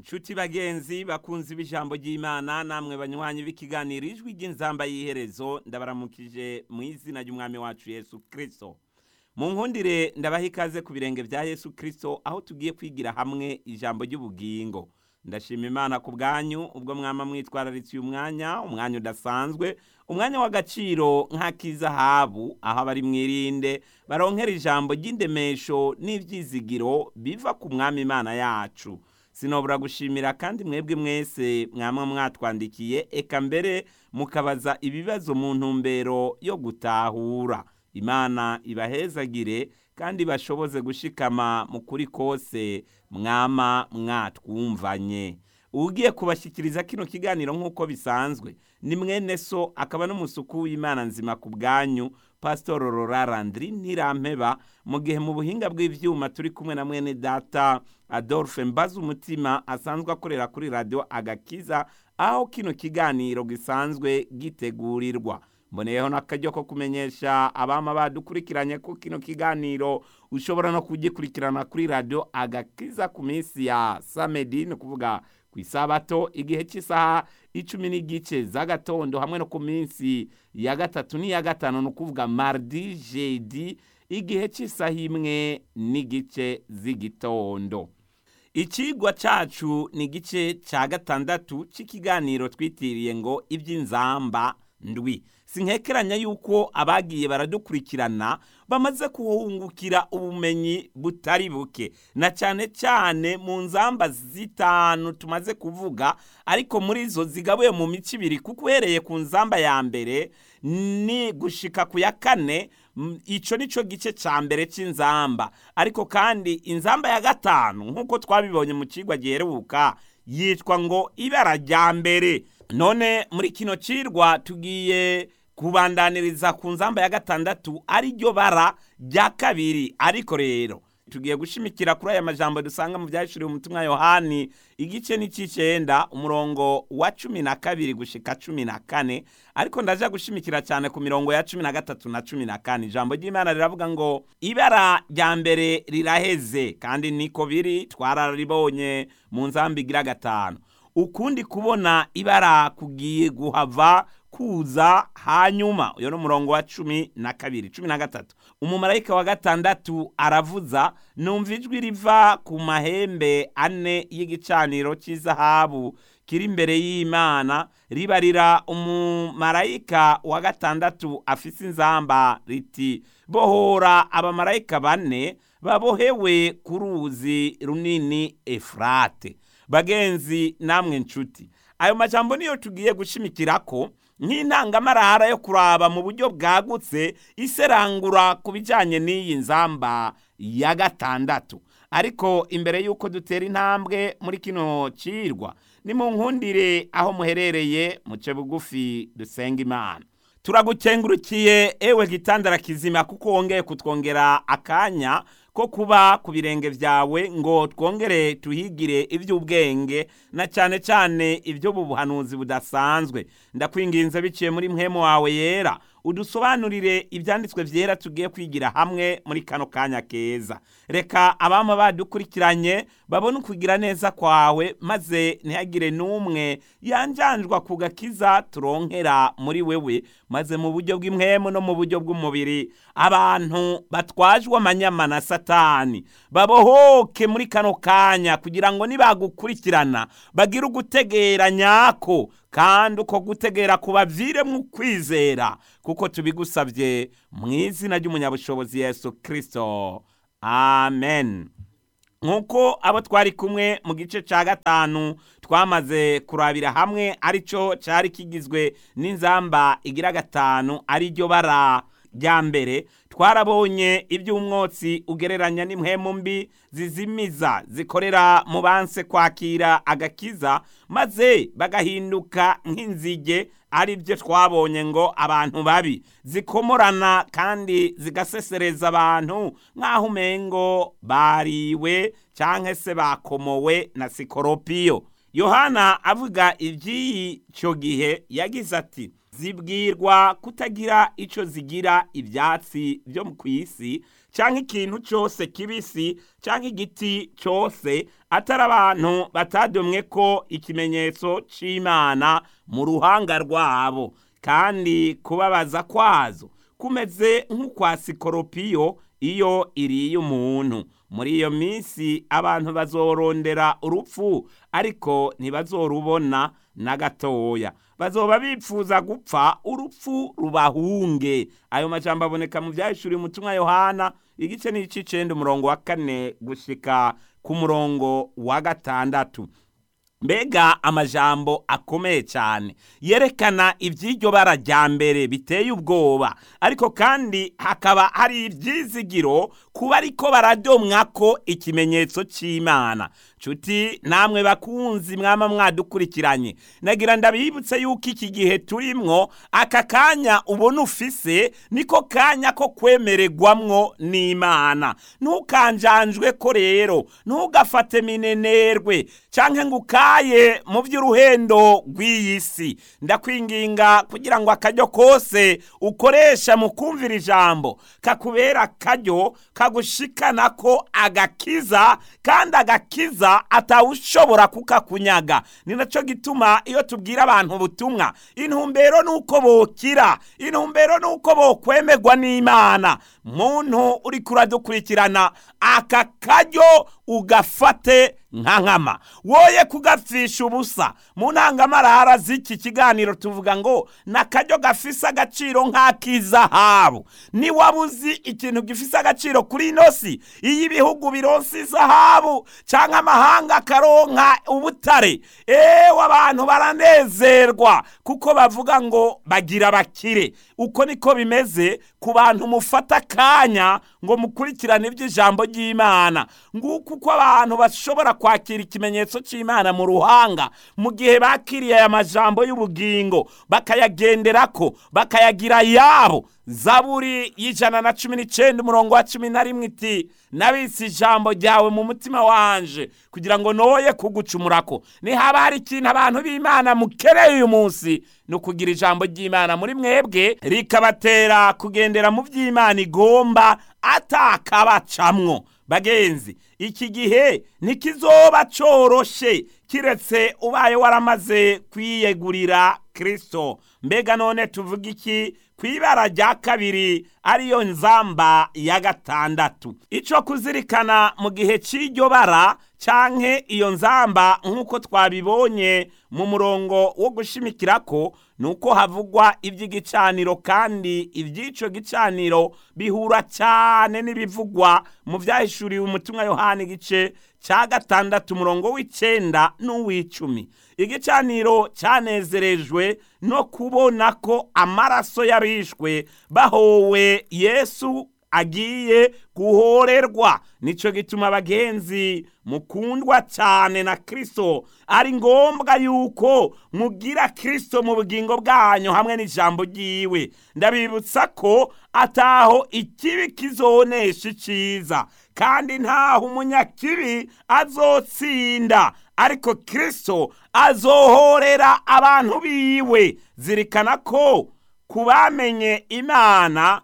nshuti bagenzi bakunzi b'ijambo ry'imana namwe banywanyi b'ikiganiro ijwi ry'inzamba y'iherezo ndabaramukije mu izina ry'umwami wacu yesu kirisito mu nkundire ndabaha ikaze ku birenge bya yesu kirisito aho tugiye kwigira hamwe ijambo ry'ubugingo ndashima imana ku bwanyu ubwo mwama mwitwararitse uyu mwanya umwanya udasanzwe umwanya w'agaciro nk'ak'izahabu aho abari mwirinde baronkera ijambo ry'indemesho n'ibyizigiro biva ku mwami imana yacu sinobura gushimira kandi mwebwe mwese mwamwe mwatwandikiye eka mbere mukabaza ibibazo mu ntumbero yo gutahura imana ibahezagire kandi bashoboze gushikama mu kuri kose mwama mwatwumvanye ugiye kubashyikiriza kino kiganiro nk'uko bisanzwe ni mwene so akaba n'umusuku w'imana nzima ku bwanyu pasitoro rorarandiri ntirampeba mu gihe mu buhinga bw'ibyuma turi kumwe na mwene data adolphe mbaza umutima asanzwe akorera kuri radiyo agakiza aho kino kiganiro gisanzwe gitegurirwa mboneyeho n'akaryo ko kumenyesha abama badukurikiranye ko kino kiganiro ushobora no kugikurikirana kuri radiyo agakiza ku minsi ya samedi ni ukuvuga ku isabato igihe cy'isaha icumi n'igice z'agatondo hamwe no ku minsi ya gatatu n'iya gatanu ni ukuvuga mardi jedi igihe cy'isaha imwe n'igice z'igitondo ikigwa cyacu ni igice cya gatandatu cy'ikiganiro twitiriye ngo iby'inzamba ndwi sinkekeranya yuko abagiye baradukurikirana bamaze kuhungukira ubumenyi butari buke na cyane cyane mu nzamba zitanu tumaze kuvuga ariko muri zo zigabuye mu mico ibiri kuko uhereye ku nzamba ya mbere ni gushika ku ya kane icyo ni cyo gice cya mbere cy'inzamba ariko kandi inzamba ya gatanu nk'uko twabibonye mu kigwa giheruka yitwa ngo ibara rya mbere none muri kino cirwa tugiye kubandaniriza ku nzamba ya gatandatu ari ryo bara rya kabiri ariko rero tugiye gushimikira kuri aya majambo dusanga mu byahishuriwe umutumwa yohani igice n'icy'icyenda umurongo wa cumi na kabiri gushika cumi na kane ariko ndaja gushimikira cyane ku mirongo ya cumi na gatatu na cumi na kane ijambo ry'imana riravuga ngo ibara rya mbere riraheze kandi niko biri twararibonye mu nzamba igira gatanu ukundi kubona ibara kugiye guhava kuza hanyuma uyo ni umurongo wa cumi na kabiri cumi na gatatu umumarayika wa gatandatu aravuza numva ijwi riva ku mahembe ane y'igicaniro cy'izahabu kiri imbere y'imana ribarira umumarayika wa gatandatu afise inzamba riti bohora abamarayika bane babohewe ku ruzi runini efurate bagenzi namwe nshuti ayo majambo niyo tugiye gushimikira ko nk'intangamarara yo kuraba mu buryo bwagutse iserangura ku bijyanye n'iyi nzamba ya gatandatu ariko imbere y'uko dutera intambwe muri kino cirwa ni mu nkundire aho muherereye muce bugufi dusenga imana turagukengurukiye ewe gitandara kizima kuko wongeye kutwongera akanya ko kuba ku birenge byawe ngo twongere tuhigire iby'ubwenge na cyane cyane iby'ubuhanuzi budasanzwe ndakwinginze biciye muri mwemu wawe yera udusobanurire ibyanditswe byera tugiye kwigira hamwe muri kano kanya keza reka abama badukurikiranye babone ukugira neza kwawe maze ntihagire n'umwe yanjanjwa ku gakiza turonkera muri wewe maze mu buryo bw'imwemu no mu buryo bw'umubiri abantu batwajwe amanyama na satani babohoke muri kano kanya kugira ngo nibagukurikirana bagire ugutegera nyako kandi uko gutegera kubaviremo ukwizera kuko tubigusabye mu izina ry'umunyabushobozi yesu kirisito amen nk'uko abo twari kumwe mu gice cya gatanu twamaze kurabira hamwe aricyo cyari kigizwe n'inzamba igira gatanu ariryo bara rya mbere twarabonye iby'umwotsi ugereranya n'impwemu mbi zizimiza zikorera mu banse kwakira agakiza maze bagahinduka nk'inzige ari byo twabonye ngo abantu babi zikomorana kandi zigasesereza abantu nk'aho umengo bariwe cyangwa se bakomowe na sikoropiyo yohana avuga iby'icyo gihe yagize ati zibwirwa kutagira icyo zigira ibyatsi byo ku isi cyangwa ikintu cyose kibisi cyangwa igiti cyose atari abantu batadomwe ko ikimenyetso cy'imana mu ruhanga rwabo kandi kubabaza kwazo kumeze nk'ukwa sikoropiyo iyo iriye umuntu muri iyo minsi abantu bazorondera urupfu ariko ntibazorubona na gatoya bazoba bipfuza gupfa urupfu rubahunge ayo majambo aboneka mu byahishuriye umutumwa yohana igice n'icicenda umurongo wa kane gushika ku murongo wa gatandatu mbega amajambo akomeye cyane yerekana iby'iryo bara rya mbere biteye ubwoba ariko kandi hakaba hari ibyizigiro kuba ariko baradomwa ko ikimenyetso cy'imana nshuti namwe bakunzi mwama mwadukurikiranye nagira ndabibutse yuko iki gihe turimwo aka kanya ubona ufise niko kanya ko kwemererwamwo n'imana ntukanjanjwe ko rero ntugafate minenerwe cyangwa ngo ukaye mu by'uruhendo rw'iyi si ndakwinginga kugira ngo akaryo kose ukoresha mu kumvira ijambo kakubera akaryo kagushikana ko agakiza kandi agakiza atawushobora kukakunyaga ni nacyo gituma iyo tubwira abantu ubutumwa intumbero ni uko bokira intumbero ni uko bokwemerwa n'imana muntu uri kuradukurikirana aka karyo ugafate nka nkama woye kugapfisha ubusa mu ntangamarara z'iki kiganiro tuvuga ngo ni akaryo gafise agaciro nk'ak'izahabu niwaba uzi ikintu gifise agaciro kuri ino si iyo ibihugu bironsa izahabu cyangwa amahanga akaronka ubutare ewe abantu baranezerwa kuko bavuga ngo bagira bakire uko niko bimeze ku bantu mufata akanya ngo mukurikirane iby'ijambo ry'imana nguko uko abantu bashobora kwakira ikimenyetso cy'imana mu ruhanga mu gihe bakiriye aya majambo y'ubugingo bakayagenderako bakayagira yabo zaburi y'ijana na cumi n'icyenda umurongo wa cumi na rimwe iti nabitse ijambo ryawe mu mutima wanje kugira ngo noye kugucumurako nihaba hari ikintu abantu b'imana mukereye uyu munsi ni ukugira ijambo ry'imana muri mwebwe rikabatera kugendera mu by'imana igomba atakabacamwo bagenzi iki gihe ntikizoba coroshe kiretse ubaye waramaze kwiyegurira kirisito mbega none tuvuga iki ku ibara rya kabiri ariyo nzamba ya gatandatu icyo kuzirikana mu gihe cy'iryo bara canke iyo nzamba nk'uko twabibonye mu murongo wo gushimikira ko ni uko havugwa iby'igicaniro kandi iby'icyo gicaniro bihura cyane n'ibivugwa mu byahishuriwe umutumwa yohani igice cya gatandatu umurongo w'icyenda n'uw'icumi igicaniro cyanezerejwe no kubona ko amaraso y'abishwe bahowe yesu agiye guhorerwa nicyo gituma abagenzi mukundwa cyane na kirisito ari ngombwa yuko mugira kirisito mu bugingo bwanyu hamwe n'ijambo ry'iwe ndabibutsa ko ataho ikibi kizonesha icyiza kandi ntaho umunyakibi azotsinda ariko kirisito azohorera abantu biwe zirikana ko ku bamenye imana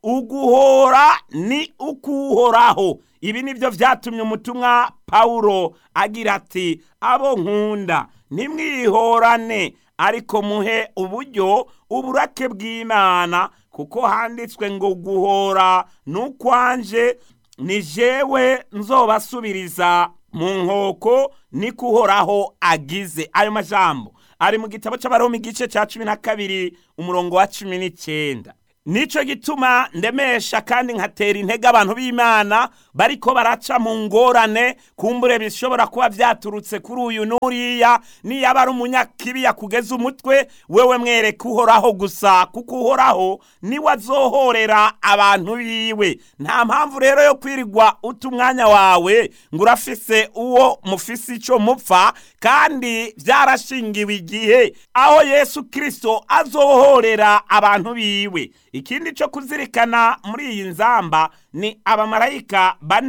uguhora ni ukuhoraho ibi nibyo byatumye umutumwa pawulo agira ati abo nkunda ntimwihorane ariko muhe uburyo uburake bw'imana kuko handitswe ngo guhora n'ukwanje ni jewe nzobasubiriza mu nkoko ni kuhoraho agize ayo majambo ari mu gitabo cy'abaroma igice cya cumi na kabiri umurongo wa cumi n'icyenda nicyo gituma ndemesha kandi nkatera intege abantu b'imana bariko baraca mu ngorane kumbure bishobora kuba byaturutse kuri uyu n'uriya niyaba ari umunyakibi yakugeza umutwe wewe mwereke uhoraho gusa kuko uhoraho niwe azohorera abantu biwe nta mpamvu rero yo kwirirwa uta umwanya wawe ngo urafise uwo mufise icyo mupfa kandi byarashingiwe igihe aho yesu kirisito azohorera abantu biwe ikindi cyo kuzirikana muri iyi nzamba ni abamarayika bane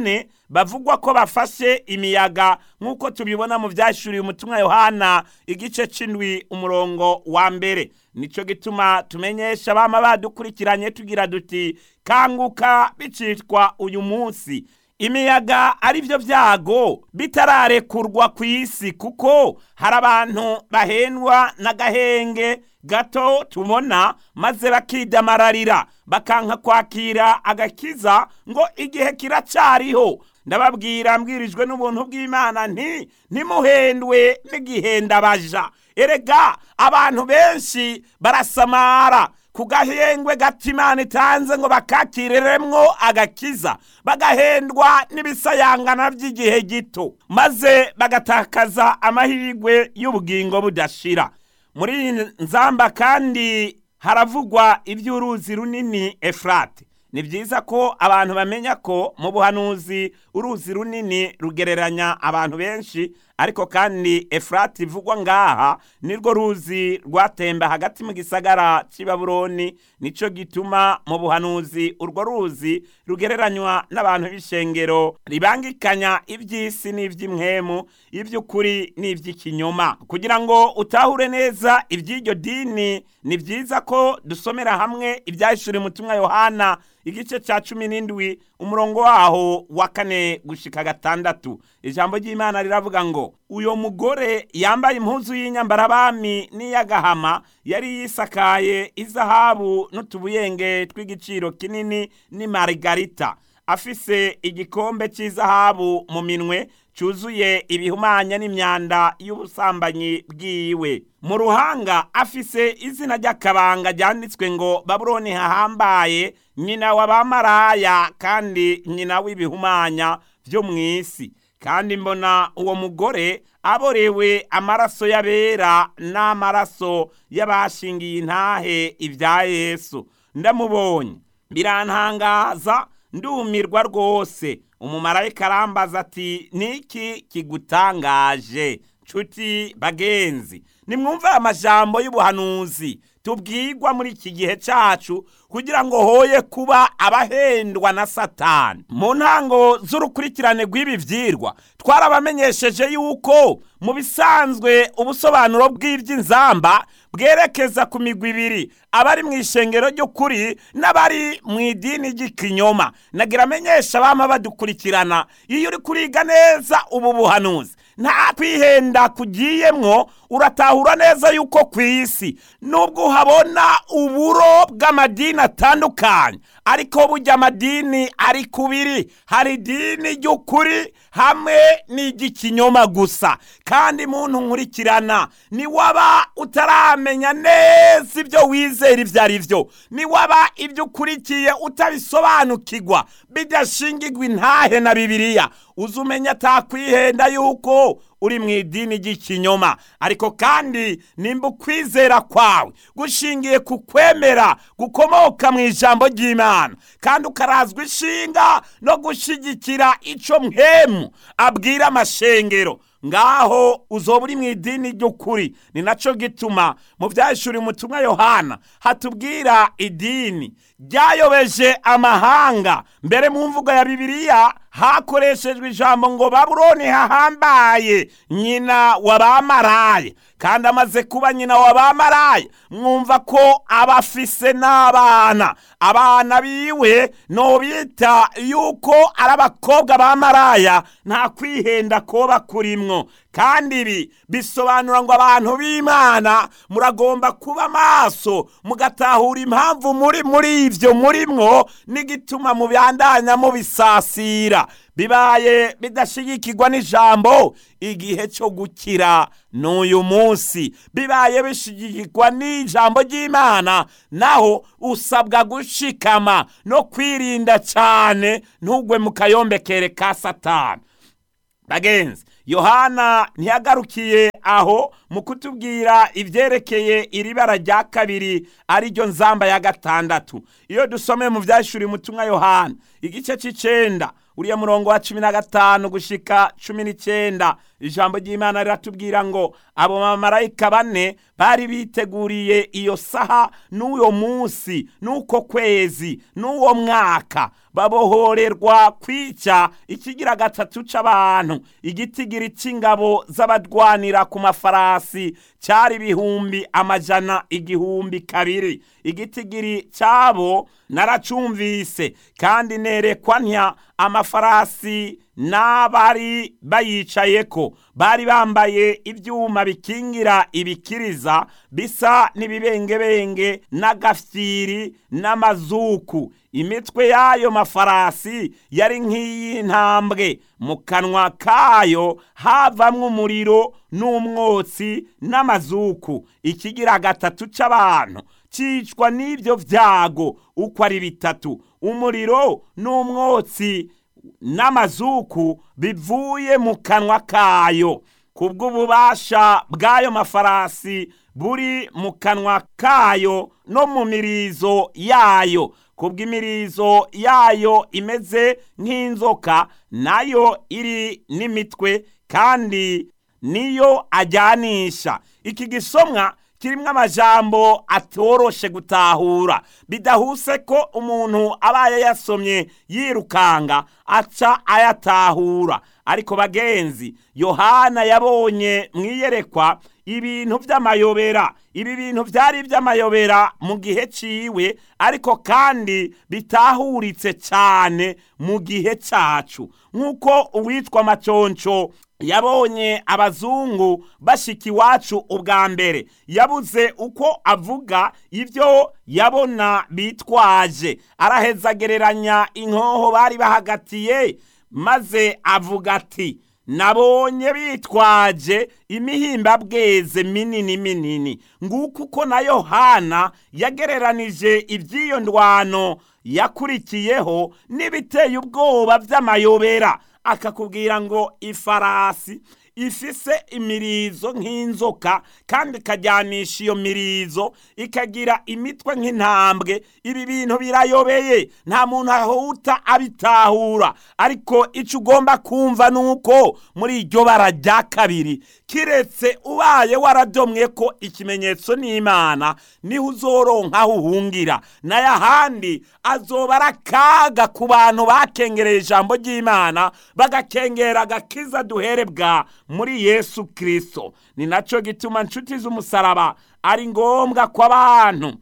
bavugwa ko bafashe imiyaga nk'uko tubibona mu byashuriye umutumwa yohana igice c'indwi umurongo wa mbere nico gituma tumenyesha abama badukurikiranye tugira duti kanguka bicitwa uyu munsi imiyaga ari byo byago bitararekurwa ku isi kuko hari abantu bahendwa n'agahenge gato tubona maze bakidamararira bakanka kwakira agakiza ngo igihe kiracariho ndababwira mbwirijwe n'ubuntu bw'imana nti ntimuhendwe n'igihendabaja erega abantu benshi barasamara ku gahengwe gato imana itanze ngo bakakireremwo agakiza bagahendwa n'ibisayangana by'igihe gito maze bagatakaza amahirwe y'ubugingo budashira muri iyi nzamba kandi haravugwa iby'uruzi runini efurate ni byiza ko abantu bamenya ko mu buhanuzi uruzi runini rugereranya abantu benshi ariko kandi efurati ivugwa ngaha nirwo ruzi rwatemba hagati mu gisagara cy'i babuloni nicyo gituma mu buhanuzi urwo ruzi rugereranywa n'abantu b'ishengero ribangikanya iby'isi n'iby'imwemu iby'ukuri n'iby'ikinyoma kugira ngo utahure neza iby'iryo dini ni byiza ko dusomera hamwe ibyahishuriye umutumwa yohana igice cya cumi n'indwi umurongo waho wa kane gushika gatandatu ijambo ry'imana riravuga ngo uyo mugore yambaye impuzu y'inyambarabami n'iy'agahama yari yisakaye izahabu n'utubuyenge tw'igiciro kinini ni marigarita afise igikombe cy'izahabu mu minwe cyuzuye ibihumanya n'imyanda y'ubusambanyi bwiwe mu ruhanga afise izina ry'akabanga ryanditswe ngo babuloni hahambaye nyina w'abamaraya kandi nyina w'ibihumanya byo mu isi kandi mbona uwo mugore aborewe amaraso y'abera n'amaraso y'abashingiye intahe ibya yesu ndamubonye birantangaza ndumirwa rwose umumarayika arambaza ati niki kigutangaje nshuti bagenzi nimwumve amajambo y'ubuhanuzi tubwirwa muri iki gihe cyacu kugira ngo hoye kuba abahendwa na satani mu ntango z'urukurikirane rw'ibi byirwa twarabamenyesheje yuko mu bisanzwe ubusobanuro bw'iby'inzamba bwerekeza ku migwi ibiri abari mu ishengero ry'ukuri n'abari mu idini ry'ikinyoma nagira amenyesha abama badukurikirana iyo uri kuriga neza ubu buhanuzi nta kwihenda kugiyemwo uratahura neza yuko ku isi nubwo uhabona uburo bw'amadini atandukanye ariko burya amadini ari kubiri hari idini ry'ukuri hamwe n'iry'ikinyoma gusa kandi muntu nkurikirana ni waba utaramenya neza ibyo wizera ibyo ari byo ni waba ibyo ukurikiye utabisobanukirwa bidashingirwa intahe na bibiliya uzi umenya atakwihenda yuko uri mu idini ry'ikinyoma ariko kandi nimba ukwizera kwawe gushingiye ku kwemera gukomoka mu ijambo ry'imana kandi ukarazwa ishinga no gushyigikira icyo mwemu abwira amashengero ngaho uzoba uri mu idini ry'ukuri ni nacyo gituma mu byahishuriye umutumwa yohana hatubwira idini ryayobeje amahanga mbere mu mvugo ya bibiliya hakoreshejwe ijambo ngo babuloni hahambaye nyina w'abamaraye kandi amaze kuba nyina w'abamaraye mwumva ko aba afise n'abana abana biwe nobita yuko ari abakobwa ba maraya nta kwihenda koba kurimwo kandi ibi bisobanura ngo abantu b'imana muragomba kuba maso mugatahura impamvu muri muri ibyo murimwo n'igituma mubandanya mubisasira bibaye bidashigikirwa n'ijambo igihe cyo gukira n'uyu munsi bibaye bishigikirwa n'ijambo ry'imana naho usabwa gushikama no kwirinda cyane ntugwe mu kayombekere ka satani bagenzi yohana ntiyagarukiye aho mu kutubwira ibyerekeye iri bara rya kabiri ariryo nzamba ya gatandatu iyo dusomeye mu byashuri umutumwa yohana igice cy'icenda uriya murongo wa cumi na gatanu gushika cumi n'icyenda ijambo ry'imana riratubwira ngo abo bamarayika bane bari biteguriye iyo saha n'uwo munsi n'uko kwezi n'uwo mwaka babohorerwa kwica ikigira gatatu c'abantu igitigiri c'ingabo z'abadwanira ku mafarasi cyari ibihumbi amajana igihumbi kabiri igitigiri cyabo naracumvise kandi nerekwa ntya amafarasi n'abari bayicayeko bari bambaye ibyuma bikingira ibikiriza bisa n'ibibengebenge n'agafyiri n'amazuku imitwe y'ayo mafarasi yari nk'iy'intambwe mu kanwa kayo havamwo umuriro n'umwotsi n'amazuku ikigira gatatu c'abantu cicwa n'ibyo vyago uko ari bitatu umuriro n'umwotsi n'amazuku bivuye mu kanwa kayo kubw'ububasha bw'ayo mafarasi buri mu kanwa kayo no mu mirizo yayo kubw'imirizo yayo imeze nk'inzoka nayo iri n'imitwe kandi niyo ajyanisha iki gisomwa kirimo amajambo atoroshe gutahura bidahuse ko umuntu abaye yasomye yirukanga aca ayatahura ariko bagenzi yohana yabonye mu iyerekwa ibintu by'amayobera ibi bintu byari iby'amayobera mu gihe ciwe ariko kandi bitahuritse cyane mu gihe cyacu nk'uko uwitwa maconco yabonye abazungu bashika iwacu ubwa mbere yabuze uko avuga ibyo yabona bitwaje araheza agereranya inkoho bari bahagatiye maze avuga ati nabonye bitwaje imihimbabweze minini minini nguko uko na yohana yagereranije iby'iyo ndwano yakurikiyeho n'ibiteye ubwoba by'amayobera akakubwira ngo ifarasi ifise imirizo nk'inzoka kandi ikajyanisha iyo mirizo ikagira imitwe nk'intambwe ibi bintu birayobeye nta muntu ahuta abitahura ariko icyo ugomba kumva ni uko muri iryo bara rya kabiri kiretse ubaye waradomwe ko ikimenyetso n'imana niho uzoronka aho uhungira nayo ahandi azoba ari akaga ku bantu bakengereye ijambo ry'imana bagakengera agakiza duherebwa muri yesu kirisito ni nacyo gituma inshuti z'umusaraba ari ngombwa ko abantu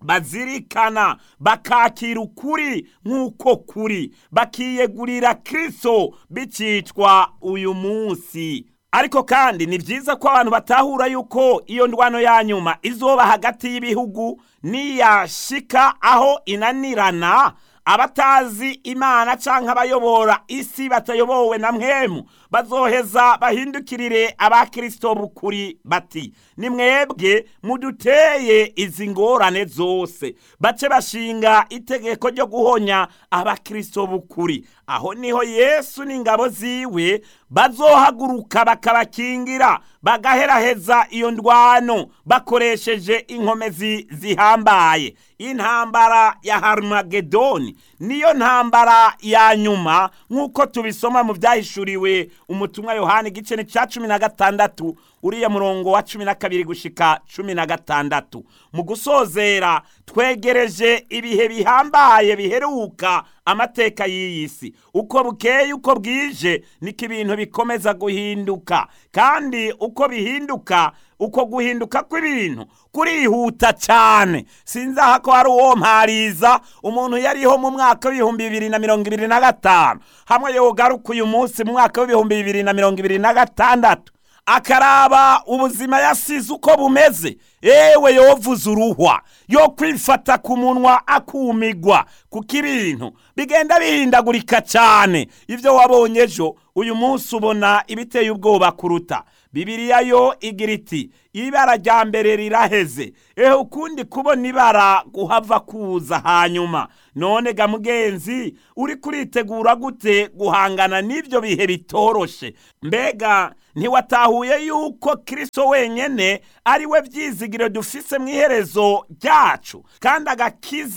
bazirikana bakakira ukuri nk'uko kuri bakiyegurira kirisito bikitwa uyu munsi ariko kandi ni byiza ko abantu batahura yuko iyo ndwano ya nyuma izoba hagati y'ibihugu niyashika aho inanirana abatazi imana cyangwa abayobora isi batayobowe na mwemu bazoheza bahindukirire abakirisito bukuri bati ni mwebwe muduteye izi ngorane zose bace bashinga itegeko ryo guhonya abakirisito bukuri aho niho yesu n'ingabo ziwe bazohaguruka bakabakingira bagaheraheza iyo ndwano bakoresheje inkomezi zihambaye intambara ya harumagedoni niyo ntambara ya nyuma nk'uko tubisoma mu byahishuriwe umutumwa yohani igice ni cya cumi na gatandatu uriya murongo wa cumi na kabiri gushika cumi na gatandatu mu gusozera twegereje ibihe bihambaye biheruka amateka y'iyi si uko bukeye uko bwije niko ibintu bikomeza guhinduka kandi uko bihinduka uko guhinduka kw'ibintu kurihuta cyane sinzi aha ko hari uwo mpariza umuntu yariho mu mwaka w'ibihumbi bibiri na mirongo ibiri na gatanu hamwe yogaruka uyu munsi mu mwaka w'ibihumbi bibiri na mirongo ibiri na gatandatu akaraba ubuzima yasize uko bumeze ewe yovuze uruhwa yo kwifata ku munwa akumigwa kuko ibintu bigenda bihindagurika cyane ibyo wabonye ejo uyu munsi ubona ibiteye ubwoba kuruta bibiriya yo igira iti ibara rya mbere riraheze ehe ukundi kubona ibara guhava kuza hanyuma none ga mugenzi uri kuritegura gute guhangana n'ibyo bihe bitoroshe mbega ntiwatahuye yuko kirisito wenyine ari we byizigiro dufise mu iherezo ryacu kandi agakiza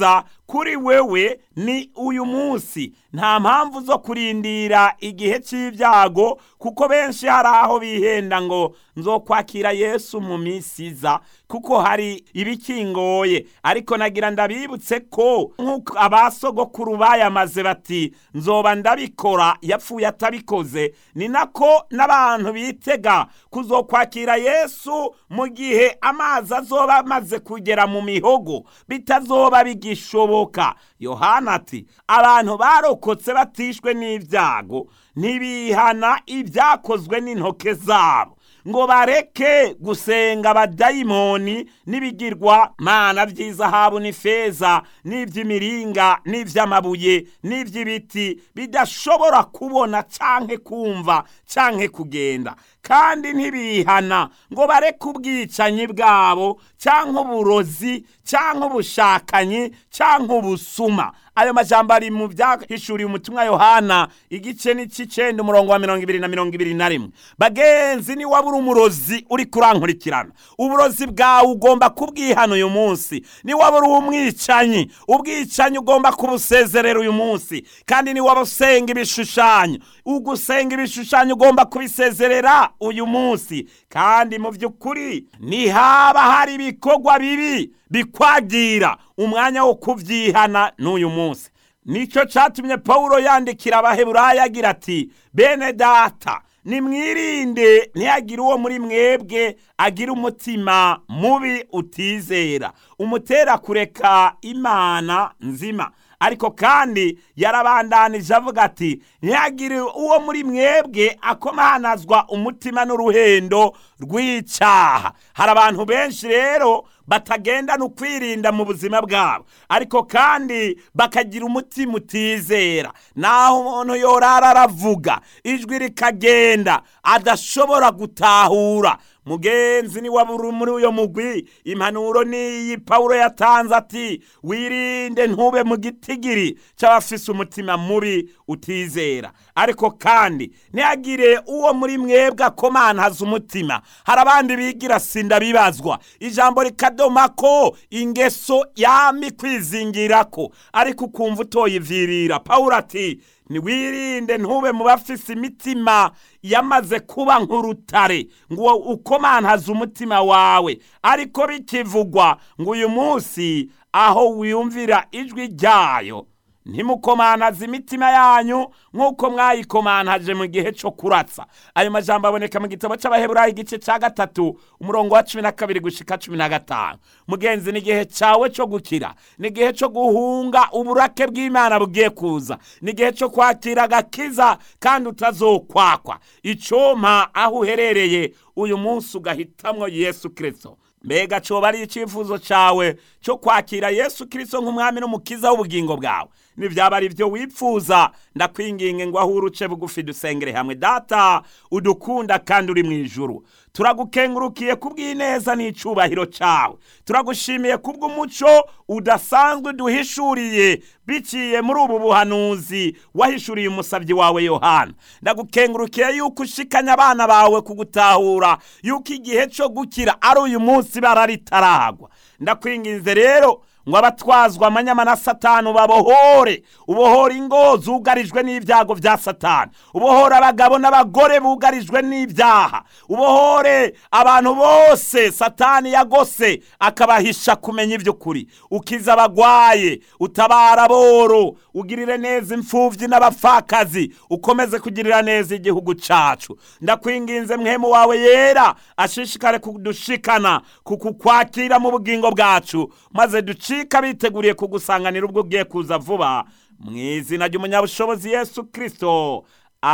kuri wewe ni uyu munsi nta mpamvu zo kurindira igihe cy'ibyago kuko benshi hari aho bihenda ngo nzokwakira yesu mu minsi iza kuko hari ibikingoye ariko nagira ndabibutse ko nk'uko abasogokuru bayamaze bati nzoba ndabikora yapfuye atabikoze ni nako n'abantu bitega kuzokwakira yesu mu gihe amazi azoba amaze kugera mu mihogo bitazoba bigishoboka yohana ati abantu barokotse batishwe n'ibyago ntibihana ibyakozwe n'intoke zabo ngo bareke gusenga abadayimoni n'ibigirwa mana by'izahabu n'ifeza n'iby'imiringa n'iby'amabuye n'iby'ibiti bidashobora kubona canke kumva canke kugenda kandi ntibihana ngo bareke ubwicanyi bwabo canke uburozi canke ubushakanyi canke ubusuma ayo majambo ari mu byahishuriye umutumwa yohana igice n'ic'icenda umurongo wa mirongo ibiri na mirongo ibiri na rimwe bagenzi ni wabura umurozi uri kurankurikirana uburozi bwawe ugomba kubwihana uyu munsi ni wabura umwicanyi ubwicanyi ugomba kubusezerera uyu munsi kandi ni waba usenga ibishushanyo ugusenga ibishushanyo ugomba kubisezerera uyu munsi kandi mu by'ukuri ntihaba hari ibikorwa bibi bikwagira umwanya wo kubyihana n'uyu munsi nicyo cyatumye pawulo yandikira abaheburayo agira ati bene data nimwirinde ntihagire uwo muri mwebwe agira umutima mubi utizera umutera kureka imana nzima ariko kandi yarabandanije avuga ati ntihagire uwo muri mwebwe akomanazwa umutima n'uruhendo rw'icyaha hari abantu benshi rero batagendana ukwirinda mu buzima bwabo ariko kandi bakagira umutima utizera naho umuntu yorara aravuga ijwi rikagenda adashobora gutahura mugenzi ni wabura muri uyo mugwi impanuro n'iyi pawulo yatanze ati wirinde ntube mu gitigiri cy'abafise umutima mubi utizera ariko kandi ntihagire uwo muri mwebwe akomantaza umutima hari abandi bigira sinda bibazwa ijambo rikadoma ko ingeso yami kwizingira ko ariko ukumva utoyivirira pawulo ati ntiwirinde ntube mu bafise imitima yamaze kuba nk'urutare ngo ukomantaze umutima wawe ariko bikivugwa ngo uyu munsi aho wiyumvira ijwi ryayo ntimukomanaze imitima yanyu nk'uko mwayikomantaje mu gihe cyo kuratsa ayo majambo aboneka mu gitabo cy'abaheburayo igice cya gatatu umurongo wa cumi na kabiri gushika cumi na gatanu mugenzi ni igihe cyawe cyo gukira ni igihe cyo guhunga uburake bw'imana bugiye kuza ni igihe cyo kwakira agakiza kandi utazokwakwa icoma aho uherereye uyu munsi ugahitamwo yesu kirisito mbega coba ari icyifuzo cyawe cyo kwakira yesu kirisito nk'umwami n'umukiza w'ubugingo bwawe nibyaba ari byo wipfuza ndakwinginge ngo aho uruce bugufi dusengere hamwe data udukunda kandi uri mu ijuru turagukengurukiye kubw'ineza n'icyubahiro cyawe turagushimiye kubw'umuco udasanzwe duhishuriye biciye muri ubu buhanuzi wahishuriye umusabyi wawe yohana ndagukengurukiye yuko ushikanya abana bawe kugutahura yuko igihe cyo gukira ari uyu munsi bararitaragwa ndakwinginze rero ngo abatwazwa amanyama na satani babohore ubohora ingo zugarijwe n'ibyago bya satani ubohora abagabo n'abagore bugarijwe n'ibyaha ubohore abantu bose satani yagose akabahisha kumenya iby'ukuri ukiza abagwaye utabara aboro ugirire neza imfubyi n'abapfakazi ukomeze kugirira neza igihugu cyacu ndakwinginze mwemu wawe yera ashishikare kudushikana kukukwakira mu bugingo bwacu maze duci ducika biteguriye kugusanganira ubwo ugiye kuza vuba mu izina ry'umunyabushobozi yesu kirisito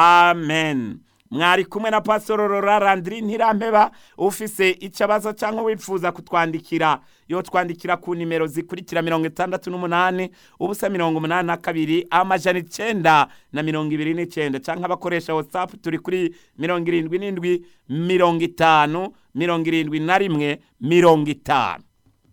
amen mwari kumwe na pasitoro rora randiri ntirampeba ufise icabazo cyangwa wifuza kutwandikira yo twandikira ku nimero zikurikira mirongo itandatu n'umunani ubusa mirongo umunani na kabiri amajana icenda na mirongo ibiri n'icenda cyangwa abakoresha watsapu turi kuri mirongo irindwi n'indwi mirongo itanu mirongo irindwi na rimwe mirongo itanu